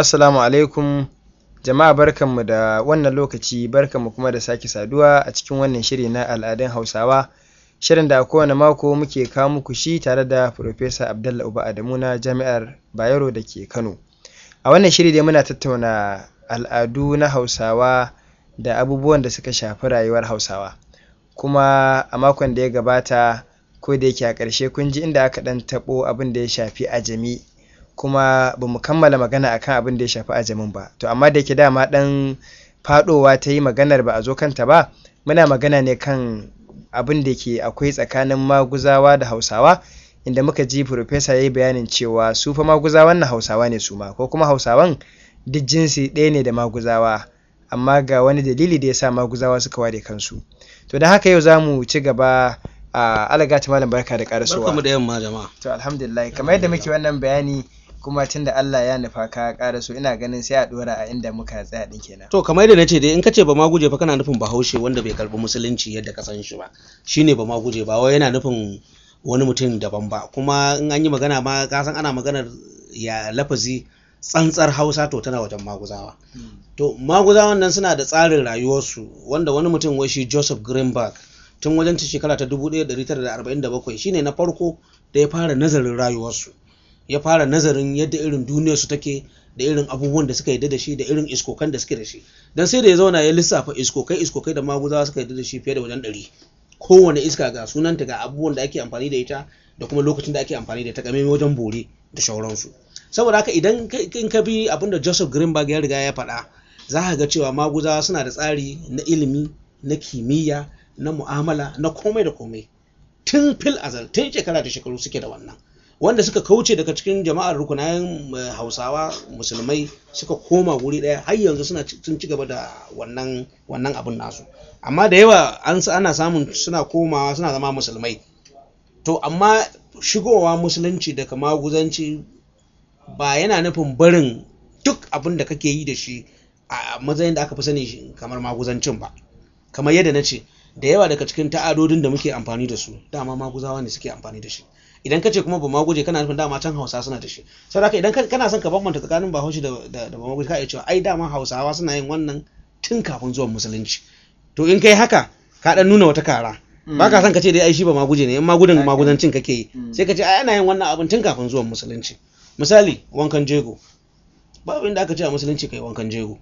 Assalamu alaikum jama'a barkanmu da wannan lokaci barkanmu kuma da sake saduwa a cikin wannan shiri na al'adun Hausawa shirin da a kowane mako muke kawo muku shi tare da Farfesa Abdallah Uba Adamu na Jami'ar Bayero da ke Kano. A wannan shiri dai muna tattauna al'adu na Hausawa da abubuwan da suka shafi rayuwar Hausawa. Kuma a makon da ya gabata ko da yake a ƙarshe kun ji inda aka ɗan taɓo abin da ya shafi ajami kuma ba mu kammala magana akan abin da ya shafi ajamin ba. To amma da yake dama ɗan faɗowa ta yi maganar ba a zo kanta ba muna magana ne kan abin da ke akwai tsakanin maguzawa da Hausawa inda muka ji Farfesa ya yi bayanin cewa su fa maguzawan nan Hausawa ne su ma ko kuma Hausawan duk jinsi ɗaya ne da maguzawa amma ga wani dalili da ya sa maguzawa suka ware kansu. To don haka yau za mu ci gaba a alagata malam barka da ƙarasowa. Barkamu da yamma jama'a. To alhamdulillah kamar yadda muke wannan bayani kuma tunda Allah ya nufa ka ƙaraso ina ganin sai a ɗora a inda muka tsaya ɗin kenan. To kamar yadda nace dai in kace ba ma guje fa kana nufin Bahaushe wanda bai karbi musulunci yadda ka san shi ba. Shine ba ma guje ba wai yana nufin wani mutum daban ba kuma in an yi magana ma ka san ana maganar ya lafazi tsantsar Hausa to tana wajen maguzawa. To maguzawan nan suna da tsarin rayuwarsu wanda wani mutum wai shi Joseph Greenberg tun wajen ta shekara ta 1947 shine na farko da ya fara nazarin rayuwarsu. Ya fara nazarin yadda irin duniyarsu take da irin abubuwan da suka yarda da shi da irin iskokan da suke da shi. Dan sai da ya zauna ya lissafa iskokai iskokai da maguzawa suka yarda da shi fiye da wajen ɗari. Kowane iska ga sunanta ga abubuwan da ake amfani da ita da kuma lokacin da ake amfani da ita game wajen bore da shauransu. Saboda haka idan in ka bi abin da Joseph Greenberg ya riga ya faɗa za ka ga cewa maguzawa suna da tsari na ilimi na kimiyya na mu'amala na komai da komai tun fil azal tun shekara da shekaru suke da wannan wanda suka kauce daga cikin jama'ar rukunayen hausawa musulmai suka koma wuri ɗaya har yanzu suna sun ci gaba da wannan wannan abun nasu amma da yawa an ana samun suna komawa suna zama musulmai to amma shigowa musulunci daga maguzanci ba yana nufin barin duk abin da kake yi da shi a matsayin da aka fi sani kamar maguzancin ba kamar yadda na ce da yawa daga cikin ta'adodin da muke amfani da su dama maguzawa ne suke amfani da shi idan ka ce kuma ba maguje kana nufin dama can hausa suna da shi saboda haka idan kana son ka bambanta tsakanin bahaushe da da ba maguje ka iya cewa ai dama hausawa suna yin wannan tun kafin zuwan musulunci to in kai haka ka dan nuna wata kara ba ka son ka ce dai ai shi ba maguje ne in magudin magudancin kake yi sai ka ce ai ana yin wannan abin tun kafin zuwan musulunci misali wankan jego babu inda aka ce a musulunci kai wankan jego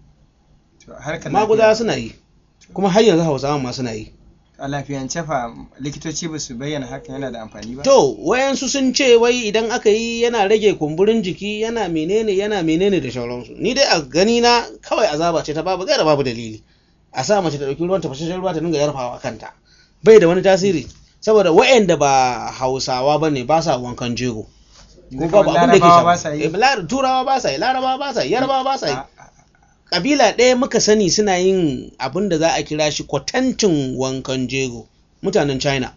maguzawa suna yi kuma har yanzu hausawa ma suna yi a lafiyance fa likitoci ba su bayyana hakan yana da amfani ba to wayansu sun ce wai idan aka yi yana rage kumburin jiki yana menene yana menene da sauransu ni dai a gani na kawai azaba ce ta babu gaira babu dalili a sa mace ta dauki ruwan tafashashen ruwa ta dinga yarfawa kanta bai da wani tasiri saboda wayanda ba hausawa bane ba sa wankan jego ko babu abin da ke shafa turawa ba sa yi larabawa ba sa yi yarbawa ba sa yi kabila ɗaya muka sani suna yin abin da za a kira shi kwatancin wankan jego mutanen china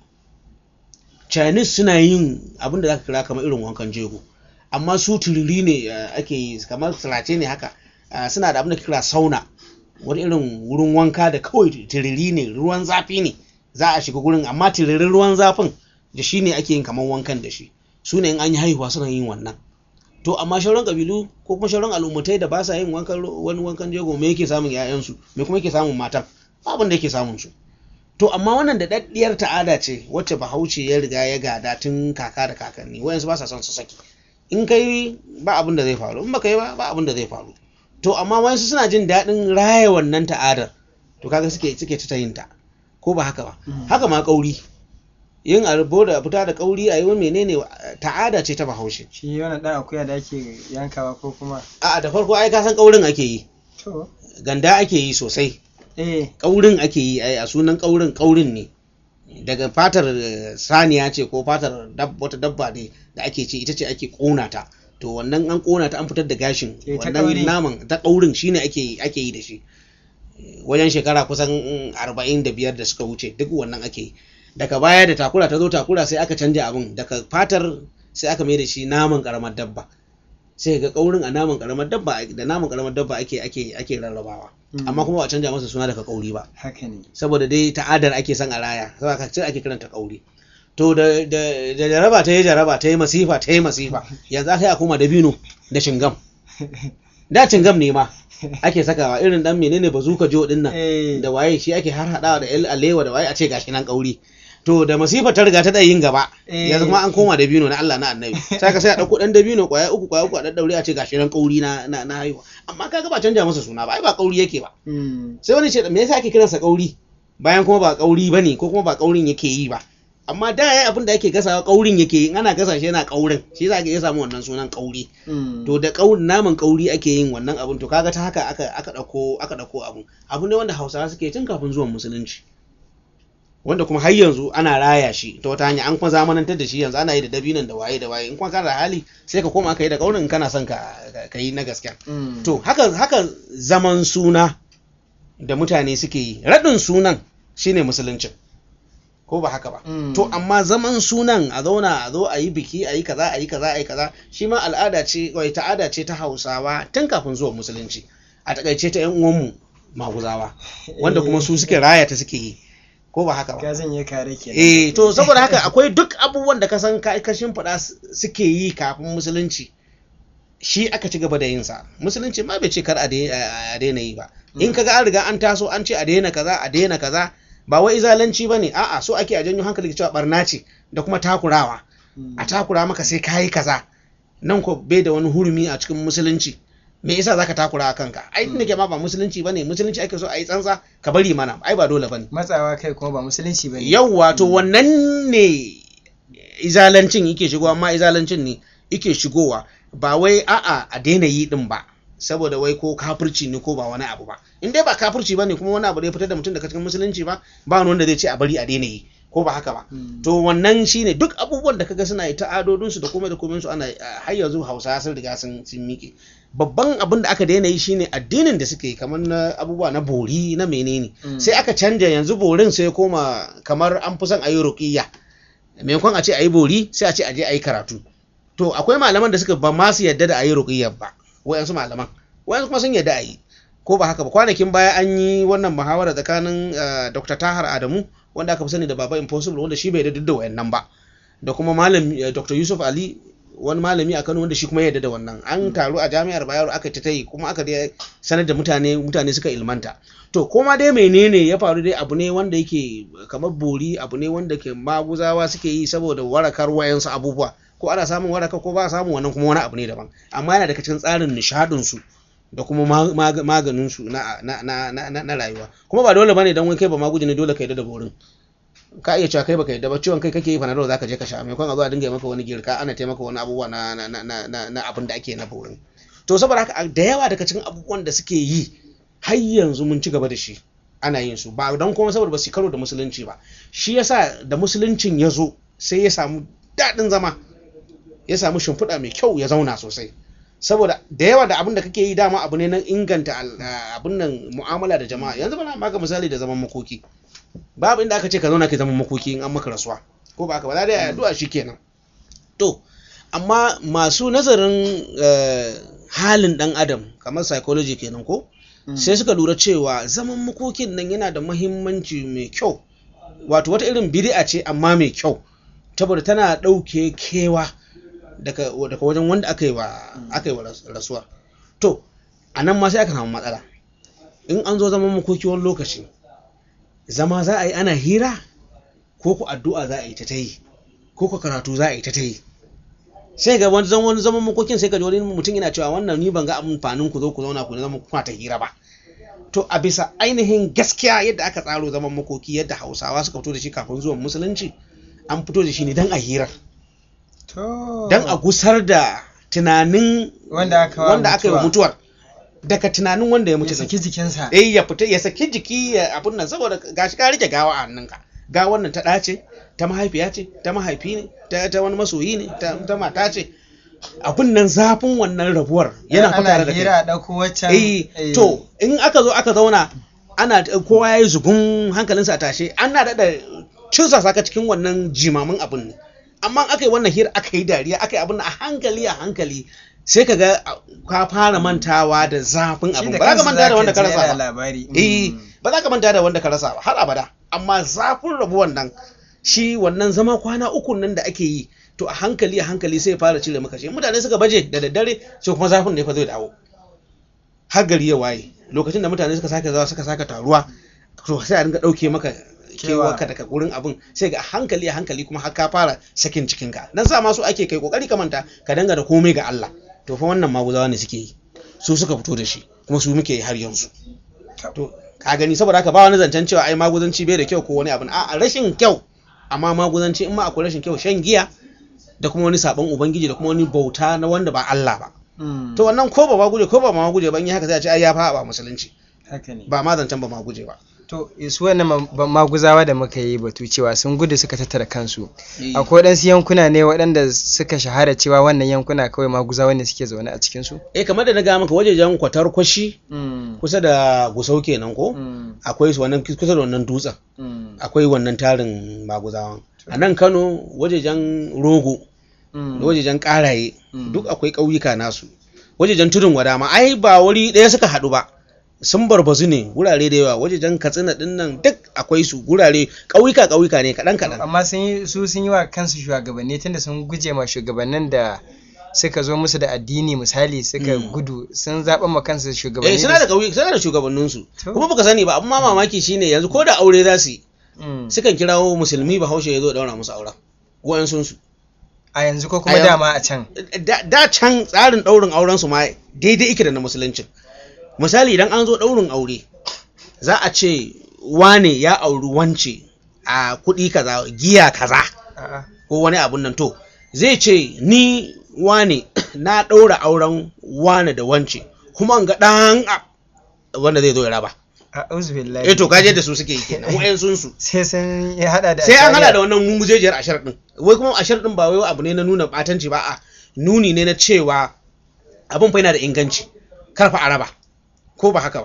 chinese suna yin abin da za ka kira kamar irin wankan jego amma su turiri ne ake yi kamar sirace ne haka suna da abin da kira sauna wani irin wurin wanka da kawai turiri ne ruwan zafi ne za a shiga gurin amma tiririn ruwan zafin da shi ne ake yin kamar wankan da shi su ne in an yi haihuwa suna yin wannan to amma shauran kabilu ko kuma shauran al'ummatai da ba sa yin wankan wani wankan jego me yake samun ƴaƴansu me kuma yake samun matan abin da yake samun su to amma wannan da daddiyar ta'ada ce wacce bahaushe ya riga ya gada tun kaka da kakanni wayansu ba sa son su saki in kai ba abin da zai faru in baka yi ba ba abin da zai faru to amma wayansu suna jin daɗin raya wannan ta'adar to kaga suke suke ta yin ta ko ba haka ba haka ma kauri yin arbo da fita da kauri a yi wani menene ta'ada ce ta bahaushe shi wannan dan akuya da ake yankawa ko kuma a da farko ai ka san kaurin ake yi to ganda ake yi sosai eh kaurin ake yi ai a sunan kaurin kaurin ne daga fatar saniya ce ko fatar wata dabba ne da ake ce ita ce ake kona ta to wannan an kona ta an fitar da gashin wannan naman ta kaurin shine ake ake yi da shi wajen shekara kusan arba'in da biyar da suka wuce duk wannan ake yi daga baya da takura ta zo takura sai aka canja abin daga fatar sai aka mai da shi naman karamar dabba sai ga kaurin a naman karamar dabba da naman karamar dabba ake ake ake rarrabawa amma kuma ba a canja masa suna daga kauri ba haka ne saboda dai ta'adar ake son a raya saboda ka ce ake kiranta kauri to da da da jaraba ta yi jaraba ta yi masifa ta yi masifa yanzu aka yi a koma dabino da shingam da cingam ne ma ake sakawa irin dan menene bazuka jo din nan Eh. da waye shi ake har hadawa da el alewa da waye a ce gashi nan kauri to da masifa ta riga ta da yin gaba Eh. yanzu kuma an koma dabino na Allah na annabi sai ka sai a dauko dan dabino kwaya uku kwaya uku a daddaure a ce gashi nan kauri na na, na haihuwa amma kaga ba canja masa suna ba ai ba kauri yake ba Mm. sai wani ce me yasa ake kiransa kauri bayan kuma ba kauri bane ko kuma ba kaurin yake yi ba amma da yayi abin da ake gasawa kaurin yake yi in ana gasa shi yana kaurin shi yasa ake ya samu wannan sunan kauri Mm. to da kaurin naman kauri ake yin wannan abun to kaga ta haka aka aka dauko aka dauko abun abu ne wanda Hausawa suke tun kafin zuwan musulunci wanda kuma har yanzu ana raya shi ta wata hanya an kuma zamanantar da shi yanzu ana yi da dabinan da waye da waye in kuma kana da hali sai ka koma ka yi da kaurin in kana son ka ka yi na gaskiya Mm. to haka haka zaman suna da mutane suke yi raɗin sunan shine musuluncin ko ba haka ba Mm. to amma zaman sunan a zauna a zo a yi biki a yi kaza a yi kaza a yi kaza shi ma al'ada ce wai ta'ada ce ta hausawa tun kafin zuwa musulunci a takaice ta yan uwanmu maguzawa wanda kuma su suke raya ta suke yi ko ba haka ba ka zan yi kare kenan eh to saboda haka akwai duk abubuwan da ka san ka kashin faɗa suke yi kafin musulunci shi aka ci gaba da yin sa musulunci ma bai ce kar a dai- a daina yi ba in kaga an riga an taso an ce a daina kaza a daina kaza ba wai izalanci bane a'a so ake a janyo hankali cewa barna ce da kuma takurawa Mm. a takura maka sai kayi kaza nan ko bai da wani hurumi a cikin musulunci me yasa zaka takura a kanka ai tunda ke ma ba musulunci bane musulunci ake so a yi tsantsa ka bari mana ai ba dole bane matsawa kai kuma ba musulunci bane yauwa to wannan ne izalancin yake shigowa amma izalancin ne yake shigowa ba wai a'a a daina yi din ba saboda wai ko kafirci ne ko ba wani abu ba in dai ba kafirci ba ne kuma wani abu da ya fitar da mutum daga cikin musulunci ba ba wani wanda zai ce a bari a daina yi ko ba haka ba Mm. to wannan shine duk abubuwan da kaga suna yi ta'adodinsu da komai da komai su ana ah, har yanzu hausa sun riga sun sun miƙe babban abin da aka daina yi shine addinin da suke yi kamar na abubuwa na bori na menene Mm. sai aka canja yanzu borin sai ya koma kamar an fi son a yi ruqiyya maimakon a ce a yi bori sai a ce a je a yi karatu to akwai malaman da suka ba ma su yadda da a yi ruqiyyar ba wayansu malaman wayansu kuma sun yadda a yi ko ba haka ba kwanakin baya an yi wannan muhawara tsakanin ah, Dr. Tahar Adamu wanda aka fi sani da Baba Impossible wanda shi bai da duk da wayannan ba da kuma malam eh, Dr. Yusuf Ali wani malami a Kano wanda shi kuma ya yarda da wannan an taru a jami'ar Bayero aka ta yi kuma aka dai sanar da mutane mutane suka ilmanta to koma dai menene ya faru dai abu ne wanda yake kamar bori abu ne wanda ke maguzawa suke yi saboda warakar wayansu abubuwa ko ana samun waraka ko ba a samun wannan kuma wani abu ne daban amma yana daga cikin tsarin nishadin su da kuma ma- ma- maganin su na, na, na, na, na, na rayuwa kuma ba dole bane dan wai kai ba maguji ne dole ka yadda da borin ka iya cewa kai baka yadda ba ciwon kai kake yi fanadol zaka je ka sha maimakon a zo a dinga yi maka wani girka ana taimaka wani abubuwa na na na na, na, na abin da ake na borin to saboda haka da yawa daga cikin abubuwan da suke yi har yanzu mun ci gaba da shi ana yin su ba don kuma saboda ba su karo da musulunci ba shi yasa da musuluncin ya zo sai ya samu daɗin zama ya samu shimfiɗa mai kyau ya zauna sosai saboda da yawa da abin da kake yi dama abu ne na inganta al- ah, abin nan mu'amala da jama'a yanzu bana baka misali da zaman makoki babu inda aka ce ka zauna ka zaman makoki in an maka rasuwa ko ba haka ba za da addu'a kenan to amma masu nazarin eh, halin dan adam kamar psychology kenan ko Mm. sai suka lura cewa zaman makokin nan yana da mahimmanci mai kyau wato wata irin bid'a ce amma mai kyau saboda tana ɗauke kewa daga daga wajen wanda aka yi wa aka yi wa ras- rasuwa to a nan ma sai aka samu matsala in an zo zaman makoki wani lokaci zama za a yi ana hira ko ku addu'a za a yi ta ta yi ko ku karatu za a yi ta ta yi sai ga wani zaman zaman makokin sai ga wani mutum yana cewa wannan ni ban ga amfanin ku zo ku zauna ku zama kuna ta hira ba to a bisa ainihin gaskiya yadda aka tsaro zaman makoki yadda hausawa suka fito da shi kafin zuwan musulunci an fito da shi ne dan a hirar to dan a gusar da tunanin wanda aka wa wanda aka yi wa mutuwa. mutuwar daga tunanin wanda ya mutu ya din. saki jikinsa eh ya fita ya saki jiki ya abun nan saboda gashi ka rike gawa a hannunka gawan nan ta ɗace ta mahaifiya ce ta mahaifi ne ta, ta wani masoyi ne ta, ta mata ce abun nan zafin wannan rabuwar yana ana fata da hira kai a ɗauko waccan eh eh, to in aka zo aka zauna ana kowa ya yi zugun hankalinsa a tashe ana daɗa cusa saka cikin wannan jimamin abun ne amma in aka yi wannan hira aka yi dariya aka yi abun nan a hankali a hankali sai ka ga ka fara mantawa da zafin shi abun da ba za ka kansa manta da wanda ka ji yana rasa ba labari eh Mm. ba za ka manta da wanda ka rasa ba har abada amma zafin rabuwan nan shi wannan zama kwana uku nan da ake yi to a hankali a hankali sai ya fara cire maka shi mutane suka baje da daddare sai kuma zafin ne fa zai dawo har gari ya waye lokacin da mutane suka sake zawa suka sake taruwa to sai a dinga ɗauke maka kewa ka daga gurin abin sai ga hankali a hankali kuma har ka fara sakin cikinka dan sa masu ake kai kokari ka manta ka danga da komai ga Allah to fa wannan maguzawa ne suke yi su suka fito da shi kuma su muke yi har yanzu to ka gani saboda haka ba wani zancen cewa ai maguzanci bai da kyau ko wani abin a rashin kyau amma maguzanci in ma akwai rashin kyau shan giya da kuma wani sabon ubangiji da kuma wani bauta na wanda ba Allah ba to wannan ko ba maguje ko ba maguje ba in yi haka sai a ce ai ya fa ba musulunci haka ne ba ma zancen ba maguje ba to su wannan maguzawa da muka yi batu cewa sun gudu suka tattara kansu akwai waɗansu yankuna ne waɗanda suka shahara cewa wannan yankuna kawai maguzawa ne suke zaune a cikin su eh kamar da na ga maka wajejen kwatar kwashi kusa da gusau kenan ko akwai su wannan kusa da wannan dutsen akwai wannan tarin maguzawan a nan Kano wajejen rogo da wajejen karaye duk akwai ƙauyuka nasu wajejen tudun wada ma ai ba wuri ɗaya suka haɗu ba sun barbazu ne gurare da yawa wajejen katsina din nan duk akwai su gurare ƙauyuka ƙauyuka ne kaɗan kaɗan amma sun yi su sun yi wa kansu shugabanni tunda sun guje ma shugabannin da suka zo musu da addini misali suka gudu sun zaɓa ma kansu shugabanni eh suna da ƙauye suna da shugabannin su kuma baka sani ba amma mamaki shine yanzu ko da aure za su yi sukan kirawo musulmi bahaushe ya zo daura musu auren wayan sun su a yanzu ko kuma dama a can da can tsarin ɗaurin auren su ma daidai ike da na musuluncin misali idan an zo ɗaurin aure za a ce wane ya auri wance a kuɗi kaza giya kaza ko wani abun nan to zai ce ni wane na ɗaura auren wane da wance kuma ga ɗan wanda zai zo ya raba eh to kaje da su suke yi kenan wayan sun su sai sun ya hada da sai an hada da wannan mungujejiyar ashar din wai kuma ashar din ba wai abu ne na nuna batanci ba a nuni ne na cewa abin fa yana da inganci karfa araba ko ba haka ba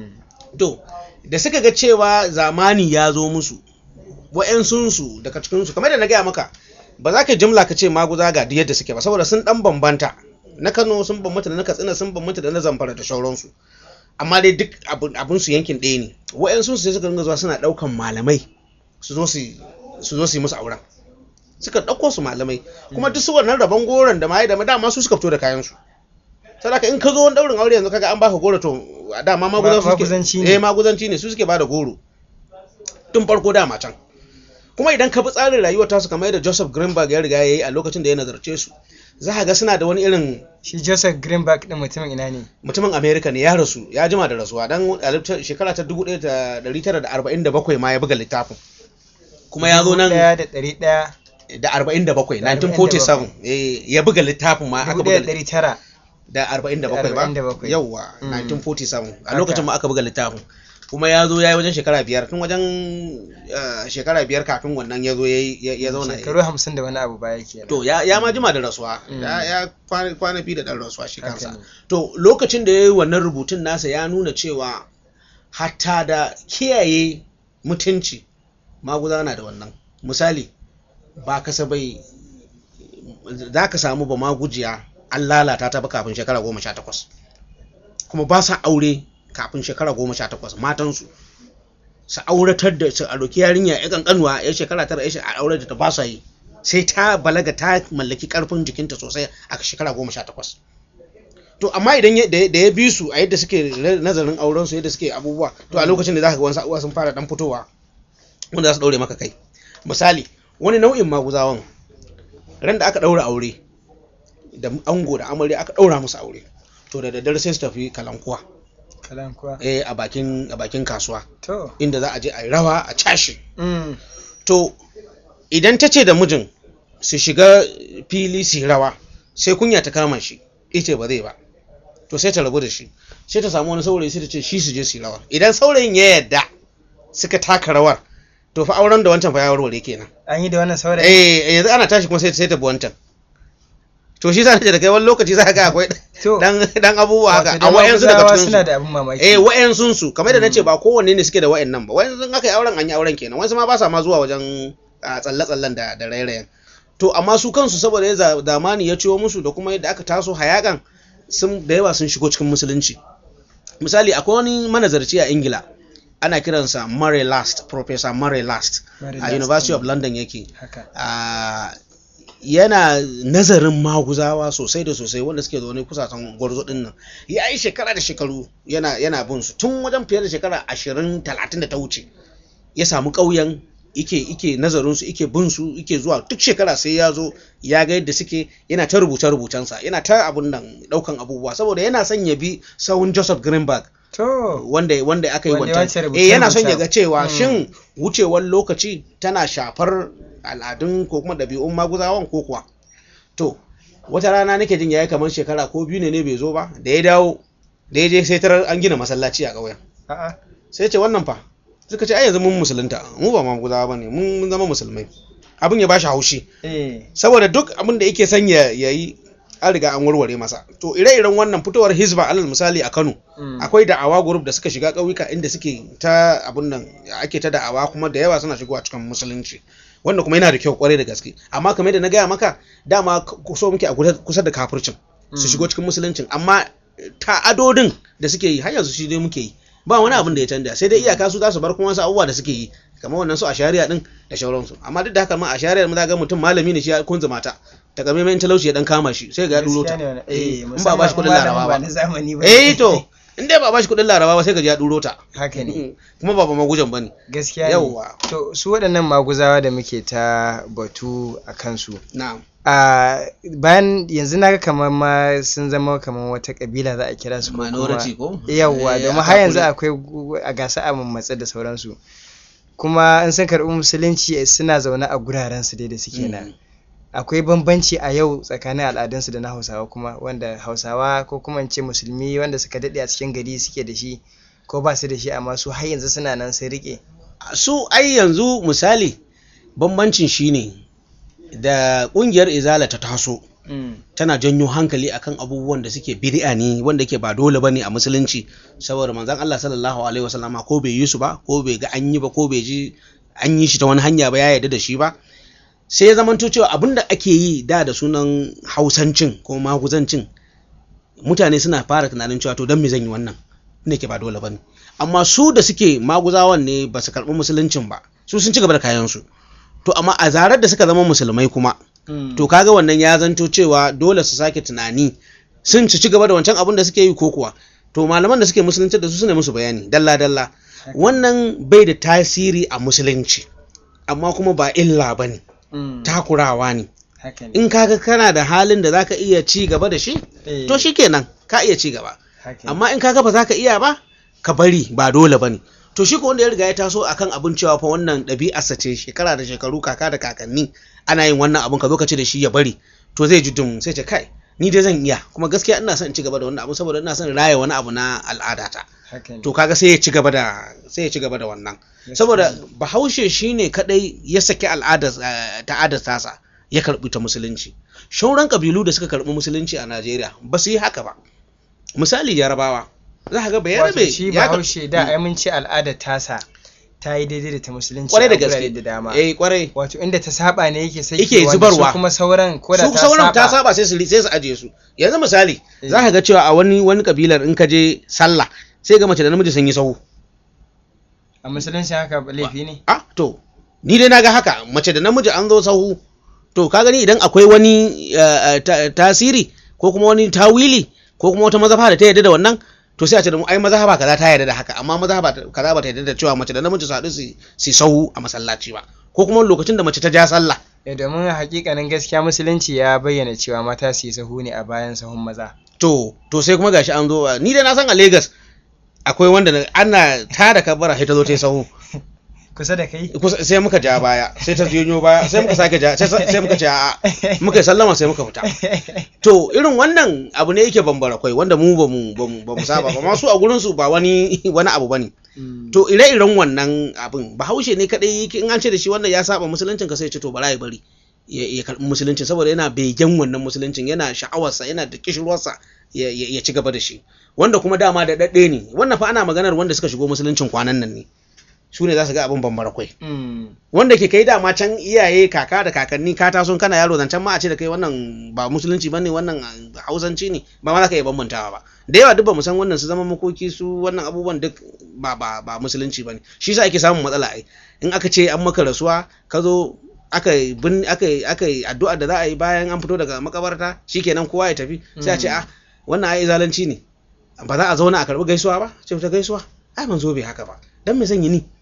to da suka ga cewa zamani ya zo musu wa'yansunsu daga cikinsu kamar da na gaya maka ba za ka jimla ka ce maguza ga yadda suke ba saboda sun dan bambanta na kano sun bambanta da na katsina sun bambanta da na zamfara da shauransu amma dai duk abin su yankin ɗaya ne wa'yansunsu sai suka ringa zuwa suna ɗaukan malamai su zo su yi musu auren suka ɗauko su malamai kuma duk su wannan rabon goron da ma da dama su suka fito da kayansu sadaka in ka zo wani daurin aure yanzu kaga an baka goro to dama maguzanci ne eh maguzanci ne su suke bada goro tun farko dama can kuma idan ka bi tsarin rayuwar tasu kamar yadda Joseph Greenberg ya riga ya yi a lokacin da ya nazarce su za ka ga suna da wani irin shi Joseph Greenberg din mutumin ina ne mutumin America ne ya rasu ya jima da rasuwa dan shekara ta 1947 ma ya buga littafin kuma ya zo nan da ɗari ɗaya da 47 1947 ya buga littafin ma aka buga ɗari tara da 47 ba yauwa 1947 a lokacin ma aka buga littafin kuma ya zo ya yi wajen shekara biyar tun wajen shekara biyar kafin wannan ya zo ya zauna shekaru hamsin da wani abu baya ke to ya ma jima da rasuwa ya kwana fi da ɗan rasuwa shi kansa to lokacin da ya yi wannan rubutun nasa ya nuna cewa hatta da kiyaye mutunci maguza na da wannan misali ba kasabai za ka samu ba magujiya an lalata ta ba kafin shekara goma sha takwas kuma ba sa aure kafin shekara goma sha takwas matansu su auratar da su a roki yarinya ya kankanuwa ya shekara tara ya a aure da ta ba sa yi sai ta balaga ta mallaki karfin jikinta sosai a shekara goma sha takwas to amma idan da ya bi su a yadda suke nazarin auren su yadda suke abubuwa to a lokacin da za ka ga wasu abubuwa sun fara dan fitowa wanda za su daure maka kai misali wani nau'in maguzawan ran da aka daura aure da ango da amarya aka ɗaura musu aure to da daddare sai su tafi kalankuwa kalankuwa eh a bakin a bakin kasuwa to inda za a je a yi rawa a cashe to idan ta ce da mijin su shiga fili su rawa sai kunya ta kama shi ita ba zai ba to sai ta rabu da shi sai ta samu wani saurayi sai ta ce shi su je su yi rawa idan saurayin ya yadda suka taka rawar to fa auren da wancan fa ya warware kenan an yi da wannan saurayi eh yanzu ana tashi kuma sai sai ta bi wancan to shi za da kai wani lokaci za ka ga akwai dan dan abubuwa haka a wayansu daga cikin suna da abin mamaki eh wayansun su kamar da nace ba kowanne ne suke da wayannan ba wayansu aka yi auren an yi auren kenan wayansu ma ba sa ma zuwa wajen tsalle tsallen da da rairayen to amma su kansu saboda ya zamani ya ciwo musu da kuma yadda aka taso hayakan sun da yawa sun shigo cikin musulunci misali akwai wani manazarci a ingila ana kiransa Murray Last Professor Murray Last a University of London yake yana nazarin maguzawa sosai da sosai wanda suke zaune kusasan gwarzo din nan ya yi shekara da shekaru yana yana bin su tun wajen fiye da shekara ashirin talatin da ta wuce ya samu ƙauyen ike ike nazarin su ike bin su ike zuwa duk shekara sai ya zo ya ga yadda suke yana ta rubuce rubucensa yana ta abun nan daukan abubuwa saboda yana son ya bi sawun Joseph Greenberg to wanda wanda aka yi Wanda ya wace wancan eh yana son ya rubuce-rubucen. ga cewa Mm. shin wucewar lokaci tana shafar al'adun ko kuma ɗabi'un maguzawan ko kuwa to wata rana nake jin yayi kamar shekara ko biyu ne ne bai zo ba da ya dawo da ya je sai tarar an gina masallaci a ƙauyen a'a sai ce wannan fa suka ce ai yanzu mun musulunta mu ba maguzawa bane mun mun zama musulmai abin ya bashi haushi eh saboda duk abin da yake son ya yi an riga an warware masa to ire-iren wannan fitowar hizba alal misali a Kano mm. akwai da'awa group da suka shiga ƙauyuka inda suke ta abun nan ake ta da'awa kuma da yawa suna shigowa cikin musulunci wanda kuma yana da kyau kwarai da gaske amma kamar da na gaya maka dama k- so muke a kusa- kusa da kafircin su Mm. shigo cikin musuluncin amma ta'adodin da suke yi har yanzu shi dai muke yi ba wani abin da ya canja sai dai iyaka su za su bar kuma wasu abubuwa da suke yi kamar wannan su a shari'a din da shauransu amma duk da haka ma a shari'ar mu za ga mutum malami ne shi ya kunzuma ta ta game mai talauci ya dan kama shi sai ga ya duro ta Gaskiya ne wannan. Eh, eh in ba ba shi kudin musamman laraba ba ba na zamani ba eh to in dai ba ba shi kudin laraba ba sai ka ji ya duro ta haka ne kuma ba ba magujan bane gaskiya ne yawwa to su waɗannan maguzawa da muke ta batu a kansu na'am a bayan yanzu naga kamar ma sun zama kamar wata kabila za a kira su ko kuma minority ko yawwa Eh, domin a har yanzu takure. akwai gu- a gasa a mammatsa da sauransu kuma in sun karɓi musulunci suna zaune a guraren su dai da suke nan Mm. akwai bambanci a yau tsakanin al'adunsu da na hausawa kuma wanda hausawa ko kuma in ce musulmi wanda suka daɗe a cikin gari suke da shi ko ba su da shi amma su har yanzu suna nan sun riƙe su ai yanzu misali bambancin shine da kungiyar izala ta taso tana janyo hankali akan abubuwan da suke bid'a ne wanda yake ba dole bane a musulunci saboda manzon Allah sallallahu alaihi wasallama ko bai yi su ba ko bai ga an yi ba ko bai ji an yi shi ta wani hanya ba ya yarda da shi ba sai ya zamanto cewa abinda ake yi da da sunan hausancin ko maguzancin mutane suna fara tunanin cewa to don me zan yi wannan ne ke ba dole bane amma su da suke maguzawan ne ba su karɓi musuluncin ba su sun ci gaba da kayansu to amma a zarar da suka zama musulmai kuma to kaga wannan ya zanto cewa dole su sake tunani sun ci gaba da wancan abin da suke yi ko kuwa to malaman da suke musulunci da su suna musu bayani dalla dalla wannan bai da tasiri a musulunci amma kuma ba illa bane takurawa ne haka ne in kaga kana da halin da zaka iya ci gaba da shi Eh, to shikenan ka iya ci gaba haka ne. amma in kaga ba za ka iya ba ka bari ba dole bane to shi ko wanda ya riga ya taso akan abin cewa fa wannan ɗabi'arsa ce shekara da shekaru kaka da kakanni ana yin wannan abin ka zo ka ce da shi ya bari to zai ji dum sai ce kai ni dai zan iya kuma gaskiya ina son in ci gaba da wannan abu saboda ina son raya wani abu na al'adata haka ne to kaga sai ya ci gaba da sai ya ci gaba da wannan saboda bahaushe shine kadai ya saki al'adar eh, ta'adar tasa ya karbi ta musulunci shauran kabilu da suka karbi musulunci a Najeriya ba su yi haka ba misali Yarabawa za ka ga wato bayarabe shi ya kar- bahaushe da ai mun ce al'adar tasa ta yi daidai da ta musulunci kwarai da a gurare gaske da dama eh kwarai wato inda ta saba ne yake sai Yake zubarwa. kuma sauran ko da su ta sauran ta saba saba sai su ri- sai su ajiye su yanzu misali Eh. za ka ga cewa a wani wani kabilar in ka je sallah sai ga mace da namiji sun yi sahu a musulunci haka laifi ne ah to ni dai naga haka mace da namiji an zo sahu to ka gani idan akwai wani eh, eh, ta- tasiri ko kuma wani tawili ko kuma wata mazhaba da ta yarda da wannan to sai a ce da mu ai mazhaba kaza ta yarda da haka amma mazhaba ta- kaza ba ta yarda da cewa mace da namiji su haɗu su su sahu a masallaci ba ko kuma lokacin da mace ta ja sallah Eh, domin hakikanin gaskiya musulunci ya bayyana cewa mata su yi sahu ne a bayan sahun maza to to sai kuma gashi an zo a- ni dai na san a Lagos akwai wanda na- ana tada kabara sai ta zo ta yi sahu kusa da kai kusa- sai muka ja baya sai ta janyo baya sai muka sake ja sai sai muka ce a'a muka yi sallama sai muka fita to irin wannan abu ne yake bambara kwai wanda mu ba mu ba mu ba mu saba ba masu a gurin su ba wani wani abu bane Mm. to ire-iren wannan abin bahaushe ne kadai yake in an ce da shi wannan ya saba musuluncin ka sai ya ce to bara ya bari ya ya karbi musuluncin saboda yana begen wannan musuluncin yana sha'awarsa yana da kishirwarsa ya ya ya ci gaba da shi wanda kuma dama da dadde ne wannan fa ana maganar wanda suka shigo musuluncin kwanan nan ne su ne za su ga abin bambara kwai Mm. wanda ke kai dama can iyaye kaka da kakanni ka taso kana yaro zancen ma a ce da kai wannan ba musulunci bane wannan ah, hausanci ne ba ma za ka iya bambantawa ba da yawa duk ba mu san wannan su zama makoki su wannan abubuwan duk ba ba ba musulunci bane shi yasa ake samun matsala ai in aka ce an maka rasuwa ka zo aka yi bin aka yi aka yi addu'a da za a yi bayan an fito daga makabarta shikenan kowa ya tafi sai a ce ah wannan ai zalunci ne ba za a zauna a karbi gaisuwa ba ce ta gaisuwa ai manzo bai haka ba dan me zan yi ni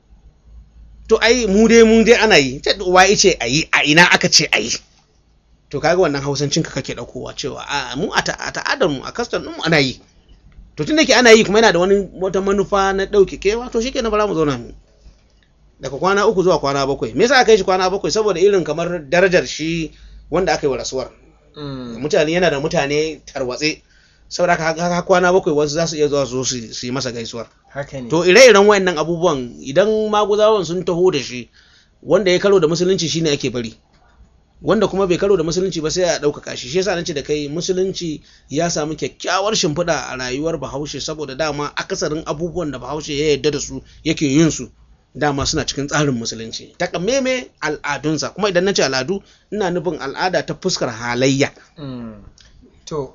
to ai mu dai mu dai ana yi ce wa ce a yi a ina aka ce a yi to kaga wannan hausancin ka kake daukowa cewa a mu a ta'adar mu a kastan mu ana yi to tunda ke ana yi kuma yana da wani wata manufa na dauke kewa to shikenan bara mu zauna mu daga kwana uku zuwa kwana bakwai me yasa aka yi shi kwana bakwai saboda irin kamar darajar shi wanda aka yi wa rasuwar mutane yana da mutane tarwatse saboda haka kwana bakwai wasu za su iya zuwa su su yi masa gaisuwar haka ne to ire-iren wayannan abubuwan idan maguzawan sun taho da shi wanda ya karo da musulunci shine ake bari wanda kuma bai karo da musulunci ba sai a ɗaukaka shi shi yasa nace da kai musulunci ya samu kyakkyawar shimfiɗa a rayuwar bahaushe saboda dama akasarin abubuwan da bahaushe ya yarda da su yake yin su dama suna cikin tsarin musulunci takamaime al'adunsa kuma idan na ce al'adu ina nufin al'ada ta fuskar halayya to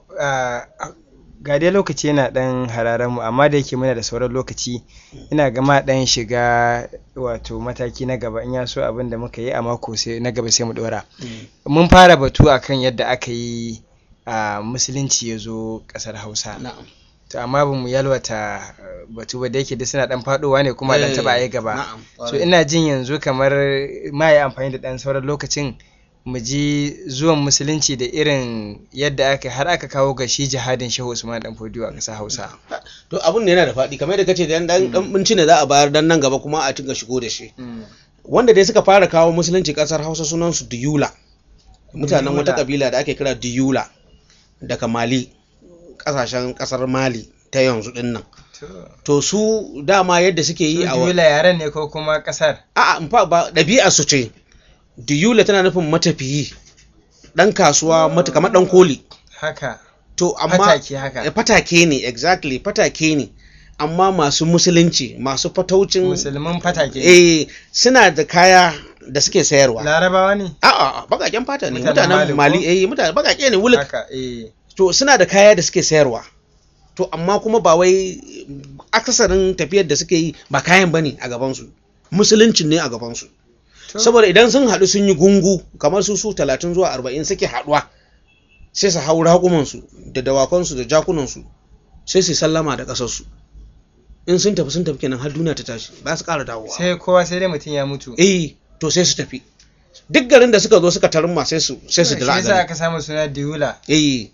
ga dai lokaci yana dan hararen mu amma da yake muna da sauran lokaci ina gama dan shiga wato mataki na gaba in ya so abin da muka yi a mako sai na gaba sai mu dora mun fara batu akan yadda aka yi a musulunci ya zo kasar hausa to amma ba mu yalwata batu ba da yake da suna dan fadowa ne kuma dan taba yi gaba so ina jin yanzu kamar ma yi amfani da dan sauran lokacin mu ji zuwan musulunci da irin yadda aka har aka kawo ga shi jihadin shehu usman dan fodiyo a ƙasar hausa to abun ne yana da faɗi kamar da kace dan dan binci ne za a bayar dan nan gaba kuma a tinga shigo da shi wanda dai suka fara kawo musulunci ƙasar hausa sunan su diyula mutanen wata kabila da ake kira diyula daga mali ƙasashen ƙasar mali ta yanzu din nan to su dama yadda suke yi a diyula yaren ne ko kuma ƙasar a'a ba ɗabi'a su ce diyula tana nufin matafiyi ɗan kasuwa mata kamar ɗan koli haka to amma fatake haka fatake ne exactly fatake ne amma masu musulunci masu fataucin musulmin fatake eh suna da kaya da suke sayarwa larabawa ne a'a bakaken fata ne mutanen mali eh mutane bakake ne wuluk haka eh to suna da kaya da suke sayarwa to amma kuma ba wai akasarin tafiyar da suke yi ba kayan bane a gabansu musuluncin ne a gabansu saboda idan sun haɗu sun yi gungu kamar su su talatin zuwa arba'in suke haɗuwa sai su hau raƙumansu da dawakansu da jakunansu sai su sallama da ƙasarsu in sun tafi sun tafi kenan har duniya ta tashi ba su ƙara dawowa sai kowa sai dai mutum ya mutu eh to sai su tafi duk garin da suka zo suka tarumma sai su sai su dira shi yasa aka samu suna diula eh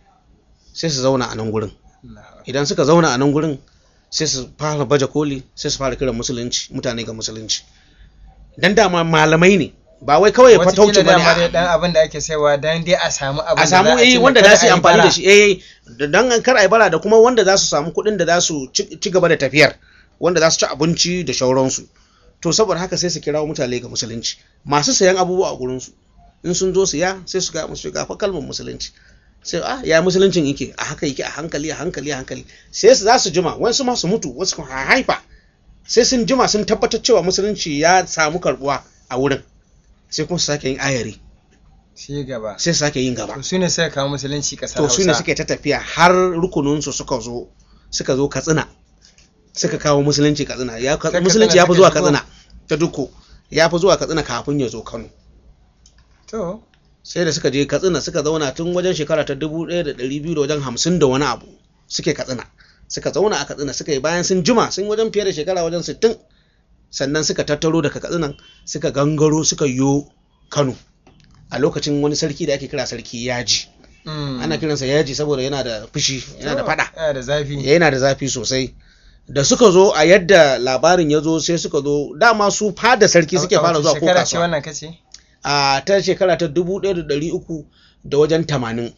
sai su zauna a nan gurin idan suka zauna a nan gurin sai su fara baje koli sai su fara kiran musulunci mutane ga musulunci dan dama malamai ne ba wai kawai fatauci bane a dan abin da ake saiwa dan dai a samu abin a samu eh wanda za su yi amfani da shi eh dan kar ai bara da kuma wanda za su samu kuɗin da za su ci gaba da tafiyar wanda za su ci abinci da shauransu to saboda haka sai su kirawo mutane ga musulunci masu sayan abubuwa a gurin su in sun zo siya sai su ga musu ga fa kalmar musulunci sai ah ya musuluncin yake a haka yake a hankali a hankali a hankali sai su za su jima wasu ma su mutu wasu kuma haifa sai sun jima sun tabbatar cewa musulunci ya samu karbuwa a wurin sai kuma su sake yin ayari sai gaba sai su sake yin gaba to su ne suka kawo musulunci kasar to su ne suke ta tafiya har rukuninsu suka zo suka zo katsina suka kawo musulunci katsina ya musulunci ya fi zuwa katsina ta duko ya fi zuwa katsina kafin ya zo kano to sai da suka je katsina suka zauna tun wajen shekara ta dubu ɗaya da ɗari biyu da wajen hamsin da wani abu suke katsina suka zauna a katsina suka yi bayan sun jima sun wajen fiye da shekara wajen sittin sannan suka tattaro daga katsinan suka gangaro suka yo kano a lokacin wani sarki da ake kira sarki yaji ana kiransa yaji saboda yana da fushi yana da fada yana da zafi yana da zafi sosai da suka zo a yadda labarin ya zo sai suka zo dama su fada sarki suke fara zuwa ko shekara ce kasuwa wannan kace a ta shekara ta dubu ɗaya da ɗari uku da wajen tamanin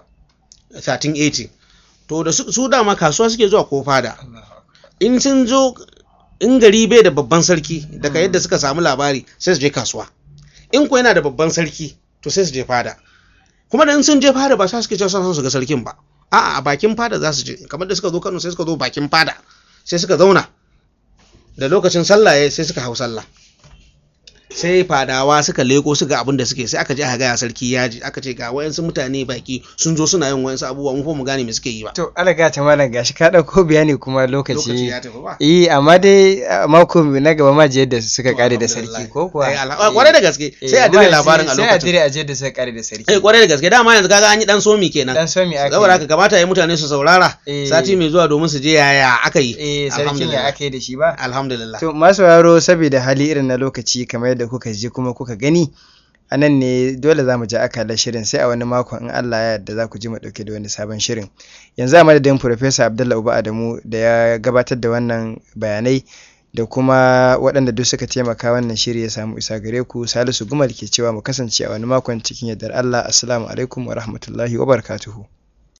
1380 to da su, su dama kasuwa suke zuwa ko fada in sun zo in gari bai da babban sarki daga yadda suka samu labari sai su je kasuwa in ko yana da babban sarki to sai su je fada kuma da in sun je fada ba sa suke cewa son su ga sarkin ba a'a a bakin fada za su je kamar da suka zo Kano sai suka zo bakin fada sai suka zauna da lokacin sallah ya sai suka hau sallah sai fadawa suka leko suka abin da suke sai aka je aka gaya sarki yaji aka ce ga wayansu mutane baki sun zo suna yin wayansu abubuwa mun fa mu gane me suke yi ba to alaga ta malam gashi ka dauko bayani kuma lokaci lokaci ya tafi ba eh amma dai a mako na gaba ma je yadda suka kare da Alhamdulillah. sarki ko kuwa Eh, alha- kwarai da gaske Eh, sai a amma dire labarin a sai a lokacin dire a je da suka kare da sarki eh kwarai da gaske dama yanzu kaga an yi dan somi kenan dan so mi aka saboda yi. haka kamata ya mutane su saurara Eh. sati mai zuwa domin su je yaya aka yi eh sarkin ya Alhamdulillah. aka yi da shi ba alhamdulillah To masu yaro saboda hali irin na lokaci kamar yadda kuka ji kuma kuka gani a nan ne dole za mu ji akalar shirin sai a wani makon in Allah ya yarda za ku ji mu ɗauke da wani sabon shirin. Yanzu a madadin Professor Abdullah Uba Adamu da ya gabatar da wannan bayanai da kuma waɗanda duk suka taimaka wannan shiri ya samu isa gare ku Salisu Gumal ke cewa mu kasance a wani makon cikin yardar Allah. Assalamu alaikum wa rahmatullahi wa barakatuhu.